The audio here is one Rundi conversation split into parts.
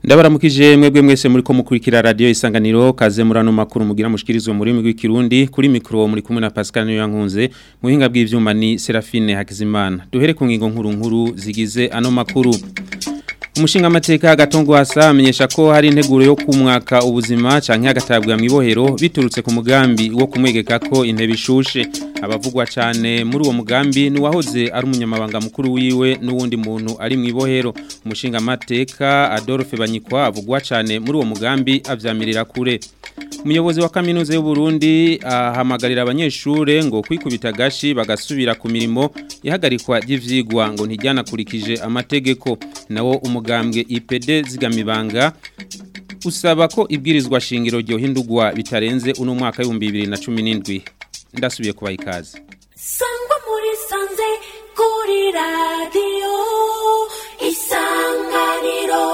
Ndabaramukije mwebwe mwese muri ko mukurikira radio isanganiro kaze murano makuru mugira mushikirizwe muri migwi kirundi kuri mikro muri kumwe na Pascal Niyankunze muhinga bw'ivyuma ni Serafine Hakizimana duhere ku ngingo nkuru nkuru zigize ano makuru Umushinga amateka gatongo hasa amenyesha ko hari integuro yo kumwaka ubuzima canke agatabwa mwibohero biturutse ku mugambi wo kumwegeka ko intebe ishushe abavugwa cyane muri uwo mugambi ni wahoze ari umunyamabanga mukuru wiwe n'uwundi muntu ari mwibohero umushinga amateka Adolphe Banyikwa avugwa cyane muri uwo mugambi avyamirira kure Umuyobozi wa kaminuza y'u Burundi ahamagarira abanyeshure ngo kwikubita gashi bagasubira ku mirimo ihagarikwa ry'ivyigwa ngo ntijyanakurikije amategeko nawo umugambwe IPD zigamibanga usaba ko ibwirizwa shingiro ryo hindurwa bitarenze uno mwaka w'ibihumbi bibiri na cumi n'indwi ndasubiye kubaha ikaze sangwa muri sanze kuri radiyo isanganiro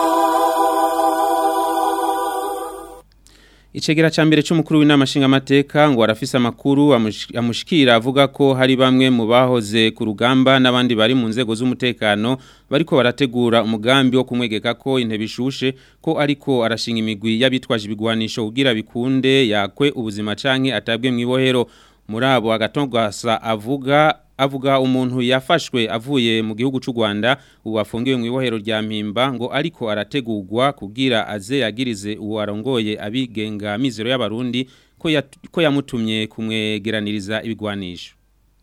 Icegera ca mbere c'umukuru w'inama nshingamateka ngo arafise amakuru amushikira avuga ko hari bamwe mu bahoze ku rugamba n'abandi bari mu nzego z'umutekano bariko barategura umugambi wo kumwegeka ko intebe ishushe ko ariko arashinga imigwi y'abitwaje ibigwanisho kugira bikunde yakwe ubuzima canke atabwe mwibohero muri abo agatongwasa avuga avuga umuntu yafashwe avuye mu gihugu cy'u Rwanda ubu afungiwe mu ibohero rya Mpimba ngo ariko arategurwa kugira aze yagirize uwo arongoye abigenga mizero y'abarundi ko ya, ko yamutumye kumwegeraniriza ibigwanisho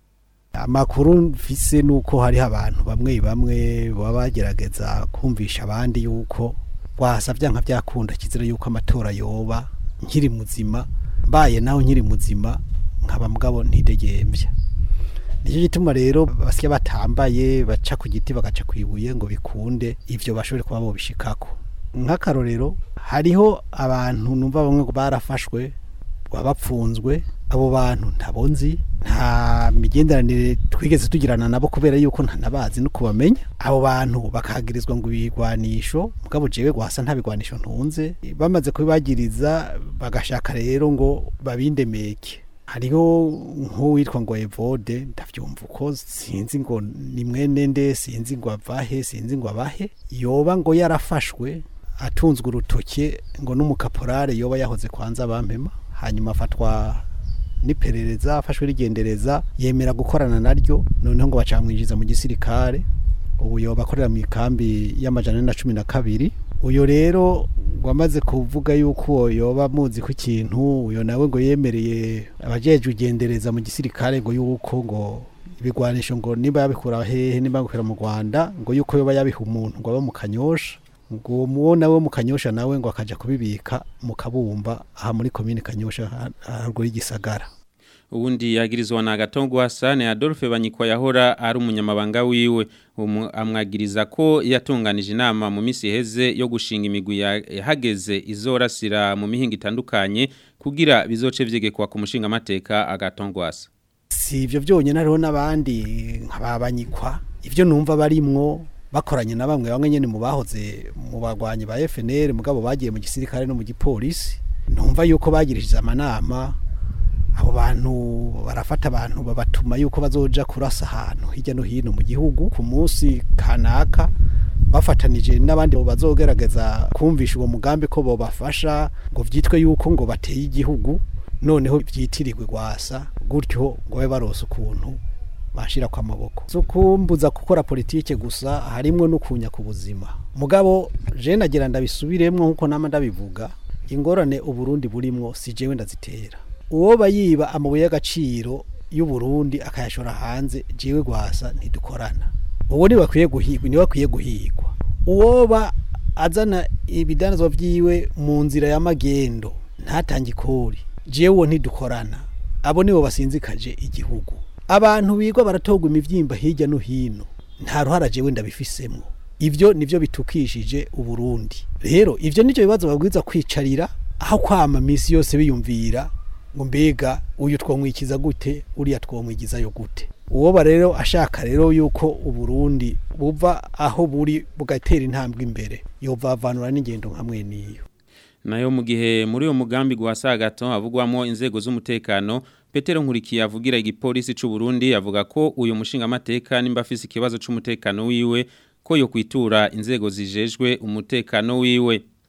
amakuru mfise nuko hari abantu bamwe bamwe baba bagerageza kumvisha abandi yuko wasavya nka byakunda kizira yuko amatora yoba nkiri muzima mbaye naho nkiri muzima nkaba mugabo ntidegembya nicyo gituma rero basya batambaye baca ku giti bagaca ku ibuye ngo bikunde ivyo bashobore kuba bobishikako nk'akarorero hariho abantu numva bamwe barafashwe bapfunzwe abo bantu ntabonzi nta migenderanire twigeze tugirana nabo kubera yuko ntanabazi no kubamenya abo bantu bakagirizwa ngo ibigwanisho mugabo jewe gwasa nta bigwanisho ntunze bamaze kubibagiriza bagashaka rero ngo babindemeke hariho nk'uwitwa ngo evode ndavyumva uko sinzi ngo ni mwene nde sinzi ngo avahe sinzi ngo abahe yoba ngo yarafashwe atunzwe urutoke ngo n'umukaporare yoba yahoze kwanza bampema hanyuma afatwa n'iperereza afashwe rigendereza yemera gukorana naryo noneho ngo bacamwinjiza mu gisirikare ubu yoba akorera mu ikambi y'amajana na cumi na kabiri uyo rero wamaze kuvuga yuko uwo yoba muzi ku kintu uyo nawe ngo yemereye abajeje ugendereza mu gisirikare ngo yuko ngo ibigwanisho ngo niba yabikura hehe niba yabikura mu Rwanda ngo yuko yoba yabiha umuntu ngo abe mu kanyosha ngo muwo nawe mu kanyosha nawe ngo akaja kubibika mu kabumba aha muri komine kanyosha haruguru y'igisagara ubundi yagirizwa na gatongwa sane Adolphe Banyikwa yahora ari umunyamabanga wiwe amwagiriza ko yatunganije inama mu misi heze yo gushinga imigwi yahageze izorasira mu mihinga itandukanye kugira bizoce vyegekwa ku mushinga amateka agatongwasa si ivyo byonyine hariho n'abandi nk'ababanyikwa ivyo numva barimwo bakoranye na bamwe bamwe nyene mu bahoze mu bagwanyi ba FNL mugabo bagiye mu gisirikare no mu gipolisi numva yuko bagirishije amanama abo bantu barafata abantu babatuma yuko bazoja kurasa ahantu hirya no hino mu gihugu ku munsi kanaka bafatanije n'abandi bazogerageza kumvisha uwo mugambi ko bobafasha ngo vyitwe yuko ngo bateye igihugu noneho vyitirirwe gwasa gutyo ngo babe barose ukuntu bashira kwa maboko so kumbuza gukora politike gusa harimwo no kunya ku buzima mugabo je nagira ndabisubiremwo nkuko nama ndabivuga ingorane uburundi burimwo si jewe ndazitera uwo bayiba amabuye y'agaciro y'u Burundi akayashora hanze jewe gwasa ntidukorana uwo ni bakwiye guhigwa ni bakwiye guhigwa uwoba azana ibidanazwa vyiwe mu nzira ya magendo ntatange ikori jewe ntidukorana abo nibo basinzikaje igihugu abantu bigwa baratogwa imivyimba hirya no hino nta ruhara jewe ndabifisemwo ivyo nivyo bitukishije uburundi rero ivyo nivyo bibazo babwiza kwicarira aho kwama misi yose biyumvira ngo mbega uyu twomwikiza gute uriya twomwigizayo gute uwo rero ashaka rero yuko uburundi buva aho buri bugatera intambwe imbere yovavanura n'ingendo nkamwe niyo nayo mu gihe muri uwo mugambi guhasa gato havugwamo inzego z'umutekano Petero Nkurikiye avugira igipolisi c'u Burundi avuga ko uyu mushinga amateka nimba afise ikibazo c'umutekano wiwe ko yo kwitura inzego zijejwe umutekano wiwe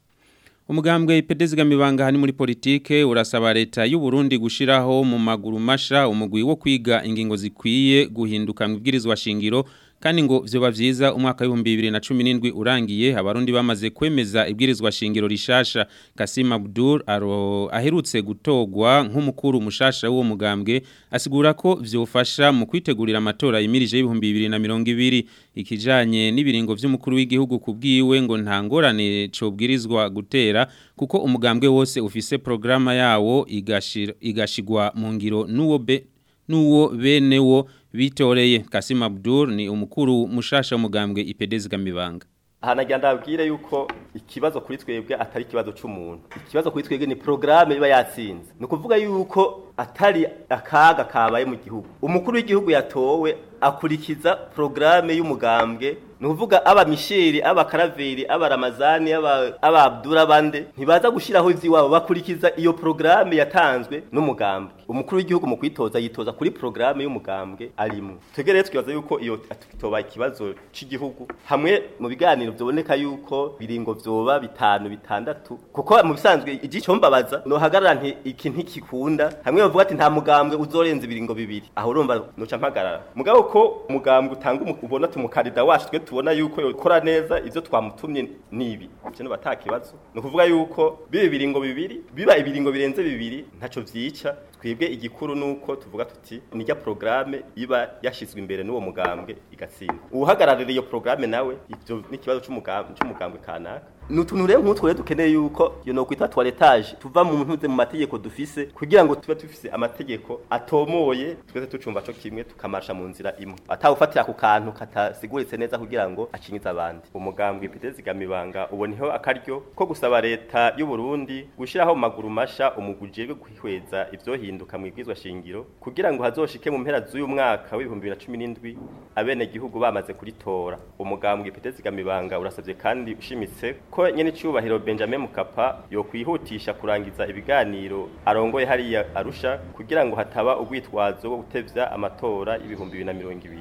Umugambwe ipedezi gamibanga hani muri politike urasaba leta y'u Burundi gushiraho mu maguru masha umugwi wo kwiga ingingo zikwiye guhinduka mu bwirizwa shingiro kandi ngo vyoba vyiza umwaka wa 2017 urangiye abarundi bamaze kwemeza ibwirizwa shingiro rishasha Kasim Abdul aro aherutse gutogwa nk'umukuru mushasha w'uwo mugambwe asigura ko vyofasha mu kwitegurira amatora yimirije y'ibihumbi 2020 ikijanye n'ibiringo vy'umukuru w'igihugu kubwiwe ngo nta ngorane cobwirizwa gutera kuko umugambwe wose ufise programa yawo igashira igashigwa mu ngiro nuwo be nuwo benewo bitoreye Kasim Abdul ni umukuru mushasha w'umugambwe ipedezi gamibanga hanagira ndabwire yuko ikibazo kuri twebwe atari ikibazo c'umuntu ikibazo kuri twebwe ni programme iba yatsinze ni ukuvuga yuko atari akaga kabaye mu gihugu umukuru w'igihugu yatowe akurikiza programme y'umugambwe ni ukuvuga aba misheri aba karaveri aba ramazani aba aba abdura bande ntibaza gushiraho ivy'iwabo bakurikiza iyo programme yatanzwe n'umugambwe umukuru w'igihugu mu kwitoza yitoza kuri programme y'umugambwe arimwe twebwe rero twibaza yuko iyo toba ikibazo c'igihugu hamwe mu biganiro vyoboneka yuko biringo vyoba bitanu bitandatu kuko mu bisanzwe igico mbabaza no hagarara nti iki ntikikunda hamwe bavuga ati nta mugambwe uzorenza ibiringo bibiri aho urumva noca mpagarara mugabo ko umugambwe utanga umu- ubona tumukarida wacu twe tubona yuko yokora neza ivyo twamutumye nibi cyo batakibazo no kuvuga yuko bibe ibiringo bibiri biba ibiringo birenze bibiri ntaco vyica twebwe igikuru nuko tuvuga tuti nijya programme iba yashizwe imbere n'uwo mugambwe igatsinda uhagararira iyo programme nawe ivyo n'ikibazo c'umugambwe c'umugambwe kanaka nutuntu rero nk'utwo rero dukeneye yuko iyo no kwita toiletage tuva mu ntuze mu mategeko dufise kugira ngo tube dufise amategeko atomoye twese tucumva co kimwe tukamasha mu nzira imwe atawufatira ku kantu katasiguritse neza kugira ngo acinyize abandi umugambwe ipitezi gamibanga uboniho akaryo ko gusaba leta y'u Burundi gushiraho mu maguru masha umuguje wo kwihweza ivyohinduka mu ibwizwa shingiro kugira ngo hazoshike mu mpera z'uyu mwaka w'ibihumbi 2017 abene gihugu bamaze kuritora umugambwe ipitezi gamibanga urasavye kandi ushimitse ko nyene cyubahiro Benjamin Mukapa yo kwihutisha kurangiza ibiganiro arongoye hariya arusha kugira ngo hataba ubwitwazo bwo gutevya amatora y'ibihumbi 2020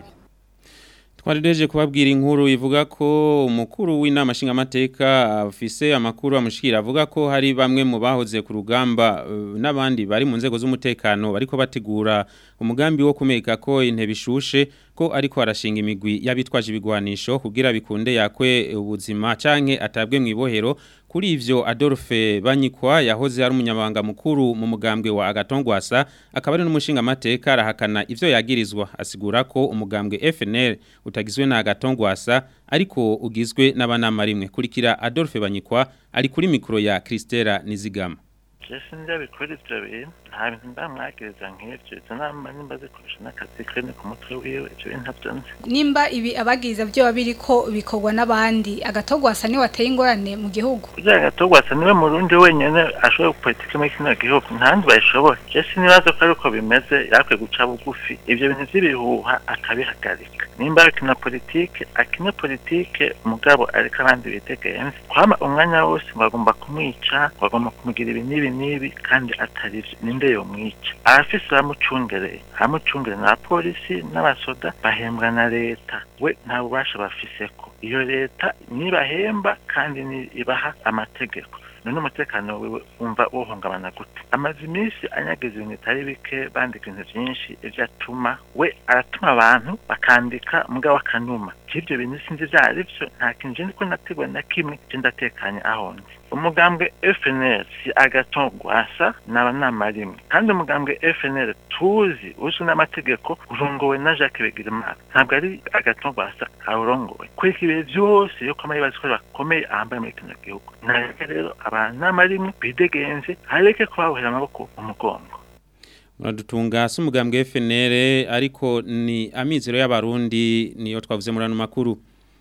Twarideje kubabwira inkuru ivuga ko umukuru w'inama nshingamateka afise amakuru amushikira avuga ko hari bamwe mu bahoze ku rugamba eh, n'abandi bari mu nzego z'umutekano bariko bategura umugambi wo kumeka ko intebe ishushe ko ariko arashinga imigwi y'abitwaje ibigwanisho kugira bikunde yakwe ubuzima canke atabwe mu ibohero kuri ivyo Adolphe Banyikwa yahoze ari umunyamabanga mukuru mu mugambwe wa Agatongwasa akaba ari n'umushinga mateka arahakana ivyo yagirizwa asigura ko umugambwe FNL utagizwe na Agatongwasa ariko ugizwe n'abanama rimwe kurikira Adolphe Banyikwa ari kuri mikro ya Christela Nizigama Jesi ndabikora ivyo bintu nta bintu ndamwagiriza nk'ivyo izo nama nimba zikurusha n'akazi kene ku mutwe wiwe ivyo bintu ntavyo nzi nimba ibi abagiza byo biriko bikorwa n'abandi agatogwasa ni wateye ingorane mu gihugu kugira ngo atogwasa niwe murundi wenyene ashoboye politike muri kino gihugu ntahandi bayishoboye jesi nibaza ko ariko bimeze yakwiye guca bugufi ivyo bintu vy'ibihuha akabihagarika nimba akina politike akine politike mugabo ariko abandi bitegenze kwama umwanya wose ngo agomba kumwica ngo agomba kumugira ibi n'ibi n'ibi kandi atari vyo ninde yomwica abafise bamucungereye abamucungereye na polisi n'abasoda bahembwa na leta we nta bubasha bafiseko iyo leta nibahemba kandi ni ibaha amategeko none umutekano wiwe umva wohungabana gute amaze iminsi anyagiza ibintu bitari bike bandika ibintu vyinshi ivyo atuma we aratuma abantu bakandika mugabo akanuma k'ivyo bintu sinzi ivyo ari vyo nta kintu je ndiko nategura na kimwe je ndatekanye aho ndi umugambwe FNL si agaton gwasa n'abanama rimwe kandi umugambwe FNL tuzi uzwi n'amategeko urongowe na Jacques Begirimana ntabwo ari agaton gwasa awurongowe kweka ibihe vyose yuko amayibazi ko bakomeye ahambaye muri kino gihugu nareke rero abanama rimwe bidegenze hareke kubahurira amaboko mu mugongo Muradutunga si umugambwe FNL ariko ni amizero y'abarundi niyo twavuze muri ano makuru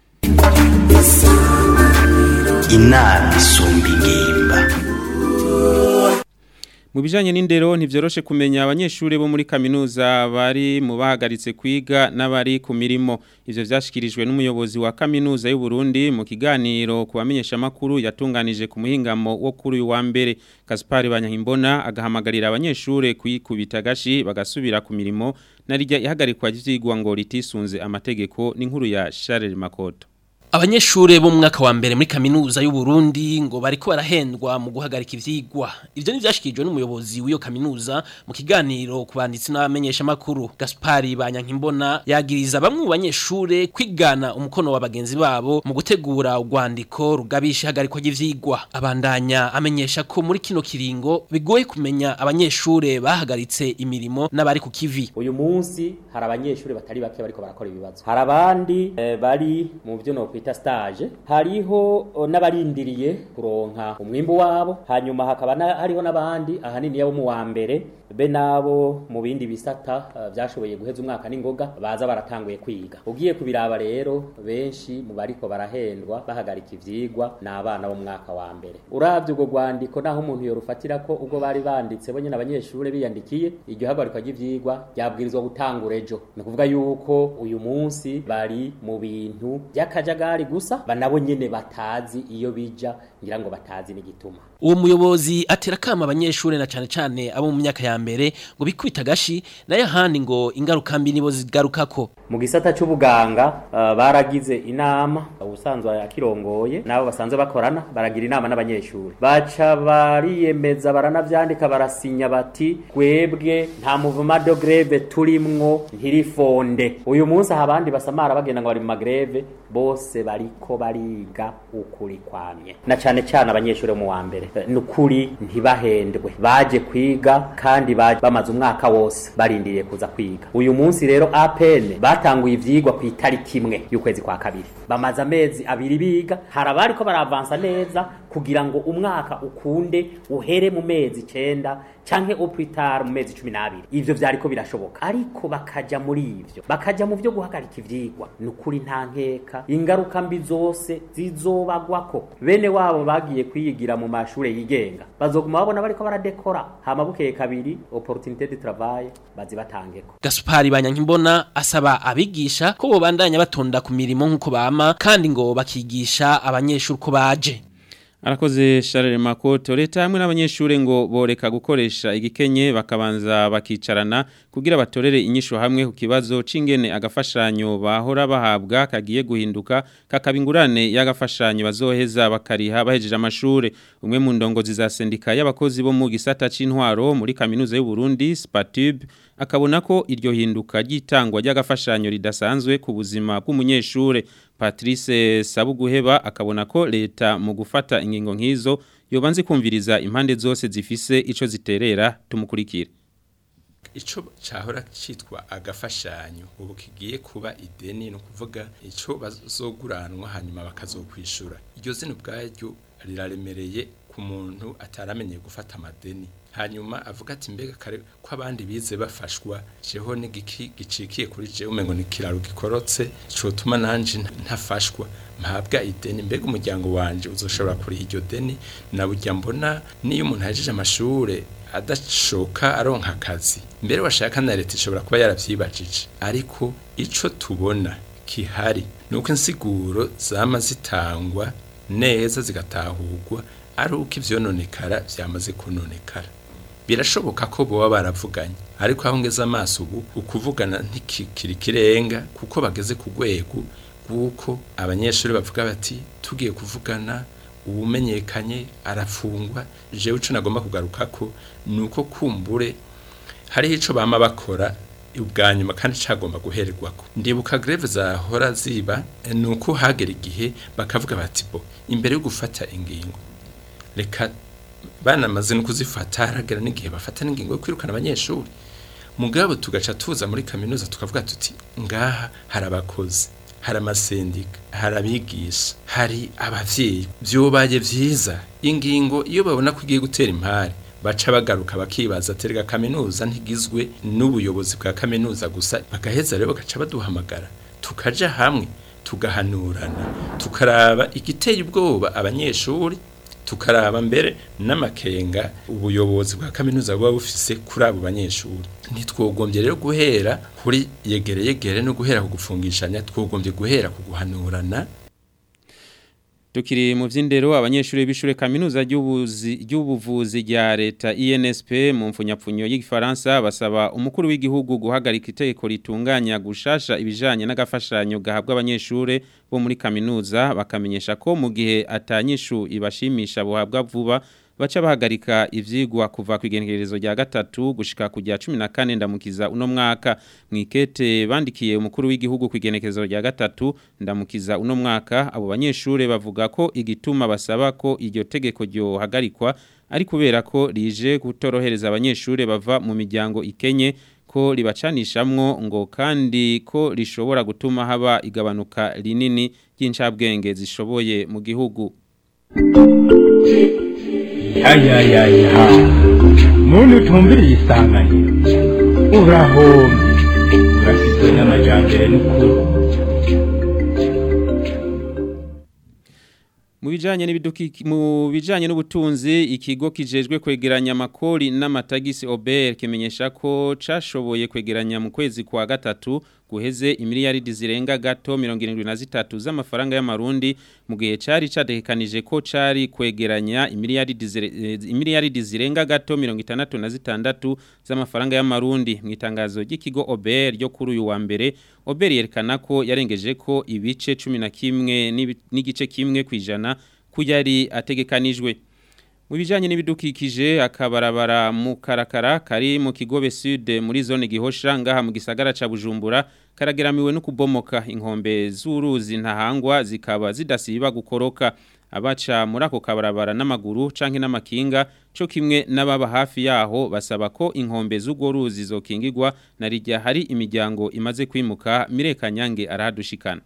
inama isumba ingimba Mu bijanye n'indero ntivyoroshe kumenya abanyeshuri bo muri kaminuza bari mu bahagaritse kwiga n'abari ku mirimo ivyo vyashikirijwe n'umuyobozi wa kaminuza y'u Burundi mu kiganiro ku bamenyesha makuru yatunganije ku muhingamo wo kuri uyu wa mbere Gaspar Banyahimbona agahamagarira abanyeshuri kuyikubita gashi bagasubira ku mirimo narijya ihagarikwa ry'ivyigwa ngo ritisunze amategeko n'inkuru ya Charles Makoto Abanyeshure bo mu mwaka wa mbere muri kaminuza y'u Burundi ngo bariko barahendwa mu guhagarika ivyigwa. Ivyo ni vyashikijwe n'umuyobozi w'iyo kaminuza mu kiganiro ku banditsi n'abamenyesha makuru. Gaspari Banyankimbona yagiriza bamwe mu banyeshure kwigana umukono wa bagenzi babo mu gutegura urwandiko rugabisha ihagarikwa ry'ivyigwa. Abandanya amenyesha ko muri kino kiringo bigoye kumenya abanyeshure bahagaritse imirimo n'abari ku kivi. uyu munsi hari abanyeshuri batari bake bariko barakora ibibazo hari abandi eh, bari mu byo no kwita stage hariho oh, n'abarindiriye kuronka umwimbu wabo hanyuma hakaba na, hariho n'abandi ahanini yabo mu wa mbere be nabo mu bindi bisata uh, byashoboye guheza umwaka n'ingoga baza baratanguye kwiga ugiye kubiraba rero benshi mu bariko barahendwa bahagarika ivyigwa n'abana bo mu mwaka wa mbere uravye ubwo rwandiko naho umuntu yorufatira ko ubwo bari banditse bo nyene abanyeshure biyandikiye iryo hagarikwa ry'ivyigwa ryabwirizwa gutangura ejo ni ukuvuga yuko uyu munsi bari mu bintu by'akajagari gusa banabo nyene batazi iyo bija ngira ngo batazi n'igituma Uwo muyobozi atera kama abanyeshure na cane cane abo mu myaka ya mbere ngo bikwita gashi nayo ahandi ngo ingaruka mbi nibo zigarukako. mu gisata c'ubuganga uh, baragize inama ubusanzwe akirongoye nabo basanzwe bakorana baragira inama n'abanyeshuri baca bariyemeza baranavyandika barasinya bati twebwe nta muvuma de greve turimwo ntirifonde uyu munsi aha abandi basamara bagenda ngo bari mu magreve bose bariko bariga ukuri kwamye na cane cane abanyeshuri bo mu wa mbere Eh, ni ukuri ntibahendwe baje kwiga kandi baje bamaze umwaka wose barindiriye kuza kwiga uyu munsi rero APN batanguye ivyigwa ku itariki imwe y'ukwezi kwa kabiri bamaze amezi abiri biga hari abariko baravansa neza kugira ngo umwaka ukunde uhere mu mezi icenda canke opitara mu mezi cumi n'abiri ivyo vyariko birashoboka ariko bakaja muri ivyo bakaja mu vyo guhagarika ivyigwa ni ukuri nta nkeka ingaruka mbi zose zizobagwako bene wabo bagiye kwiyigira mu mashure yigenga bazoguma babona bariko baradekora hama bukeye kabiri opportunité de travail bazibatangeko Gaspari Banyankimbona asaba abigisha ko bobandanya batonda ku mirimo nk'uko bama kandi ngo bakigisha abanyeshuri uko baje. Arakoze Charles Makoto leta hamwe n'abanyeshure ngo boreka gukoresha igikenye bakabanza bakicarana kugira batorere inyisho hamwe ku kibazo c'ingene agafashanyo bahora bahabwa kagiye guhinduka kakabingurane y'agafashanyo bazoheza bakariha bahejeje amashure umwe mu ndongozi za sendika y'abakozi bo mu gisata c'intwaro muri kaminuza y'u Burundi Spatub akabona ko iryo hinduka ry'itangwa ry'agafashanyo ridasanzwe ku buzima bw'umunyeshure Patrice Sabuguheba akabona ko leta mu gufata ingingo nk'izo yobanze kumviriza impande zose zifise ico ziterera tumukurikira ico cahora citwa agafashanyo ubu kigiye kuba ideni no kuvuga ico bazoguranwa hanyuma bakazokwishura iryo zina ubwaryo riraremereye ku muntu ataramenye gufata amadeni hanyuma avuga ati mbega kare ko abandi bize bafashwa jeho n'igiki gicikiye kuri jewe umengo ni kiraro gikorotse cotuma nanje ntafashwa mpabwa ideni mbega umuryango wanje uzoshobora kuriha iryo deni na burya mbona niyo umuntu ahejeje amashure adashoka aronka akazi mbere washaka na leta ishobora kuba yaravyibajije ariko ico tubona kihari nuko insiguro zama zitangwa neza zigatahurwa ari uko ivyononekara vyamaze kunonekara birashoboka ko boba baravuganye ariko aho ngeze amaso ubu ukuvugana ntikikiri kirenga kuko bageze ku rwego rw'uko abanyeshuri bavuga bati tugiye kuvugana uwumenyekanye arafungwa jewe ico nagomba kugaruka ko ni uko kumbure hariho ico bama bakora ubwa nyuma kandi cagomba guhererwako ndibuka greve zahora ziba ni uko hagera igihe bakavuga bati bo imbere yo gufata ingingo reka banamaze no kuzifata haragera n'igihe bafata n'ingingo yo kwirukana abanyeshuri mugabo tugaca tuza muri kaminuza tukavuga tuti ngaha hari abakozi hari amasendika hari abigisha hari abavyeyi vyobaye vyiza ingingo iyo babona ko igiye gutera impari baca bagaruka bakibaza terega kaminuza ntigizwe n'ubuyobozi bwa kaminuza gusa bagaheza rero bagaca baduhamagara tukaja hamwe tugahanurana tukaraba igiteye ubwoba abanyeshuri tukaraba mbere n'amakenga ubuyobozi bwa kaminuza buba bufise kuri abo banyeshuri ntitwogombye rero guhera kuri yegere yegere no guhera ku gufungishanya twogombye guhera ku guhanurana Tukiri mu vy'indero abanyeshuri b'ishure kaminuza ry'ubuzi ry'ubuvuzi rya leta INSP mu mfunyapfunyo y'igifaransa basaba umukuru w'igihugu guhagarika itegeko ritunganya gushasha ibijanye n'agafashanyo gahabwa abanyeshure bo muri kaminuza bakamenyesha ko mu gihe atanyishu ibashimisha buhabwa vuba baca bahagarika ivyigwa kuva ku igenekerezo rya gatatu gushika ku rya 14 ndamukiza uno mwaka mwikete bandikiye umukuru w'igihugu ku igenekerezo rya gatatu ndamukiza uno mwaka abo banyeshure bavuga ko igituma basaba ko iryo tegeko ryo hagarikwa ari kubera ko rije gutorohereza abanyeshure bava mu miryango ikenye ko ribacanishamwo ngo kandi ko rishobora gutuma haba igabanuka rinini ry'incabwenge zishoboye mu gihugu yayayayaha muntu utumviriye isanganiro urahombye urafitwe n'amajambere n'ukuri Mu bijanye n'ibidukiki mu bijanye n'ubutunzi ikigo kijejwe kwegeranya amakori n'amatagisi Ober kimenyesha ko cashoboye kwegeranya mu kwezi kwa gatatu guheze imiliyaridi zirenga gato 73 z'amafaranga y'amarundi mu gihe cari cadekanije ko cari kwegeranya imiliyaridi imiliyaridi zirenga gato 66 z'amafaranga y'amarundi mu itangazo ry'ikigo Ober ryo kuri uyu wa mbere Ober yerekana ko yarengeje ko ibice 11 n'igice kimwe kwijana kujari ategekanijwe mu bijanye n'ibidukikije akabarabara mu karakara kari mu kigobe sud muri zone gihosha ngaha mu gisagara ca Bujumbura karageramiwe no kubomoka inkombe z'uruzi ntahangwa zikaba zidasiba gukoroka abaca muri ako kabarabara n'amaguru canke n'amakinga co kimwe n'ababa hafi yaho basaba ko inkombe z'ugo ruzi zokingirwa na rijya hari imiryango imaze kwimuka mirekanyange arahadushikana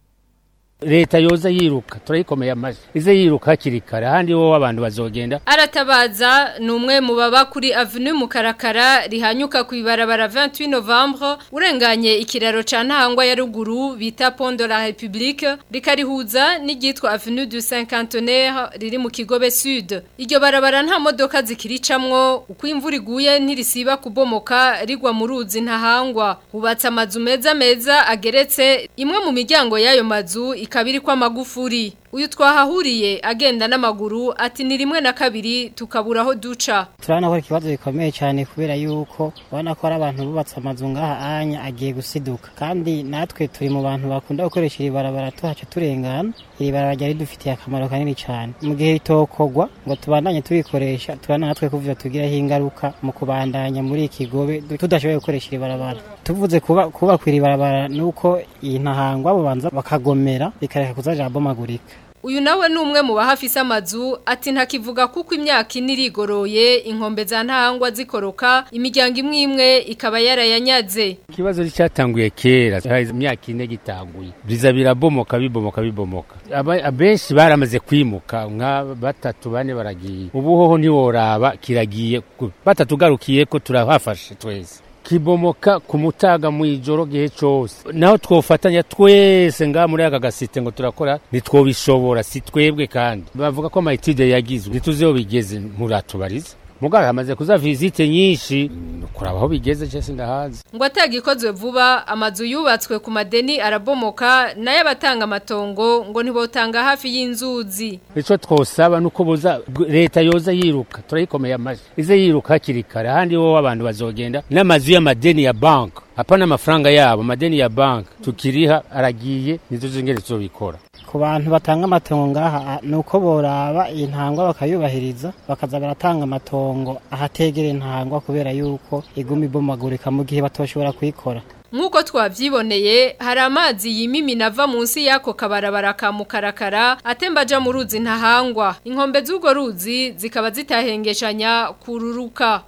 leta yoza yiruka turayikomeye amaji ize yiruka hakiri kare ahandi wowe abantu bazogenda aratabaza ni umwe mu baba kuri avenue mukarakara rihanyuka ku ibarabara 28 novembre urenganye ikiraro ca ntahangwa ya ruguru bita pont de la république rikarihuza n'iryitwa avenue du cinquantenaire riri mu kigobe sud iryo barabara nta modoka zikiricamwo uko imvura iguye ntirisiba kubomoka rigwa mu ruzi ntahangwa hubatse amazu meza meza ageretse imwe mu miryango y'ayo mazu ikabiri kwa magufuri uyu twahahuriye agenda n'amaguru ati ni rimwe na kabiri tukabura aho duca turabona ko ari ikibazo gikomeye cyane kubera yuko ubona ko ari abantu bubatse amazu ngaha anya agiye gusiduka kandi natwe turi mu bantu bakunda gukoresha iri barabara tuhaca turengana iri barabara ryari dufitiye akamaro kanini cyane mu gihe ritokogwa ngo tubandanye tubikoresha turabona natwe kuvyo tugiraho ingaruka mu kubandanya muri iki kigobe tudashoboye gukoresha iri barabara tuvuze kuba kuba kwiri barabara nuko iyi ntahangwa bubanza bakagomera bikareka kuzaja bomagurika uyu nawe ni umwe mu bahafise amazu ati ntakivuga kuko imyaka ine irigoroye inkombe za ntahangwa zikoroka imiryango imwe imwe ikaba yarayanyaze ikibazo cyatanguye kera hahize imyaka ine gitanguye biza birabomoka bibomoka bibomoka abenshi baramaze kwimuka nka batatu bane baragiye ubu hoho ntiworaba kiragiye batatu ugarukiye ko turahafashe twese kibomoka ku mutaga mu ijoro gihe cyose naho twofatanya twese ngaha muri aka gasite ngo turakora ntitwobishobora si twebwe kandi bavuga ko amayitide yagizwe ntituzeho bigeze muratubariza mugabo hamaze kuza visite nyinshi kuraba aho bigeze cyese ndahazi ngo atagikozwe vuba amazu yubatswe ku madeni arabomoka nayo abatanga amatongo ngo ntibotanga hafi y'inzuzi icyo twosaba nuko buza leta yoza yiruka turayikomeye amaji ize yiruka hakiri kare ahandi wowe abantu bazogenda n'amazu y'amadeni ya banki hapana amafaranga yabo amadeni ya banki tukiriha aragiye nizo zingere tuzobikora ku bantu batanga amatongo ngaha ni uko boraba iyi ntangwa bakayubahiriza bakaza baratanga amatongo ahategera intangwa kubera yuko iguma ibomagurika mu gihe batoshobora kuyikora Nkuko twavyiboneye hari amazi yimimina ava munsi yako kabarabara ka mukarakara atemba aja mu ruzi ntahangwa inkombe z'ugo ruzi zikaba zitahengeshanya kururuka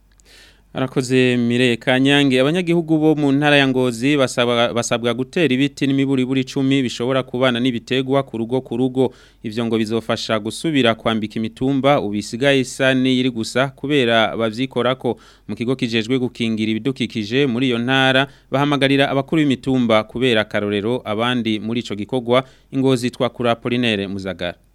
Arakoze Mire Kanyange abanyagihugu bo mu ntara ya Ngozi basabwa basabwa gutera ibiti n'imiburi buri 10 bishobora kubana n'ibitegwa ku rugo ku rugo ivyo ngo bizofasha gusubira kwambika imitumba ubisigaye isani yiri gusa kubera bavyikorako mu kigo kijejwe gukingira ibidukikije muri iyo ntara bahamagarira abakuru b'imitumba kubera karorero abandi muri ico gikogwa ingozi twakura Apollinaire Muzagara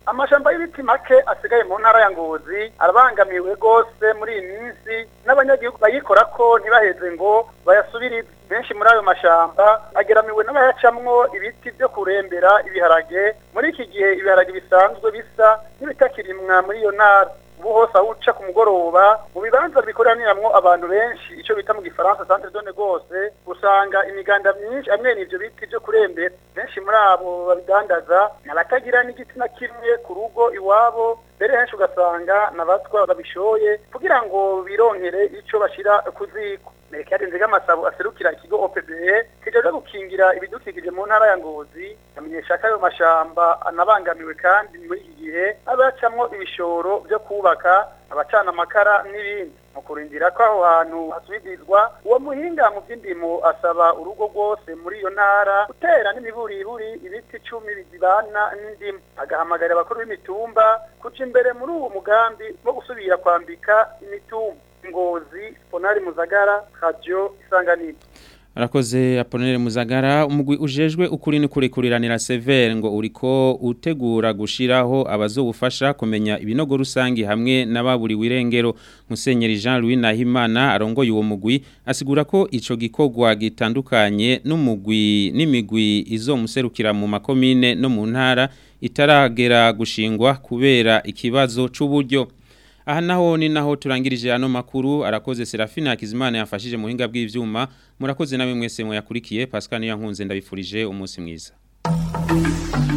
amashamba y'ibiti make asigaye mu ntara ya ngozi arabangamiwe rwose muri iyi minsi n'abanyagihugu bayikora ko ntibaheze ngo bayasubirize benshi muri ayo mashamba ageramiwe n'abayacamwo ibiti byo kurembera ibiharage muri iki gihe ibiharage bisanzwe bisa n'ibitakirimwa muri iyo ntara ubu hose aho uca ku mugoroba mu bibanza bikoraniramwo abantu benshi icyo bita mu gifaransa centre zone rwose usanga imiganda myinshi amwe n'ivyo biti byo kurembera benshi muri abo babidandaza n'abatagira n'igiti na kimwe ku rugo iwabo mbere henshi ugasanga n'abatwa babishoye kugira ngo bironkere ico bashira ku ziko Merekade Nzigamasabo aserukira ikigo OPBE kijaje gukingira ibidukikije mu ntara ya Ngozi amenyesha ko ayo mashamba anabangamiwe kandi muri iki gihe abacamwo ibishoro byo kubaka abacana amakara n'ibindi mu kurindira ko aho hantu hasubirizwa uwo muhinga mu by'indimo asaba urugo rwose muri iyo ntara gutera n'imiburiburi ibiti icumi bizibana n'indimu agahamagarira abakuru b'imitumba kuca imbere muri uwo mugambi wo gusubira kwambika imitumba ngozi ponari muzagara radio isanganiro Arakoze Aponere Muzagara umugwi ujejwe ukuri ni kurikuriranira severe ngo uriko utegura gushiraho abazobufasha kumenya ibinogo rusangi hamwe n'ababuri wirengero Musenyeri Jean Louis Nahimana arongoye uwo mugwi asigura ko ico gikogwa gitandukanye n'umugwi n'imigwi izomuserukira mu makomine no mu ntara itaragera gushingwa kubera ikibazo c'uburyo Aha naho ni naho turangirije ano makuru arakoze Serafina Hakizimana yafashije muhinga bw'ivyuma murakoze nawe mwese mwakurikiye Pascal Niyankunze ndabifurije umunsi mwiza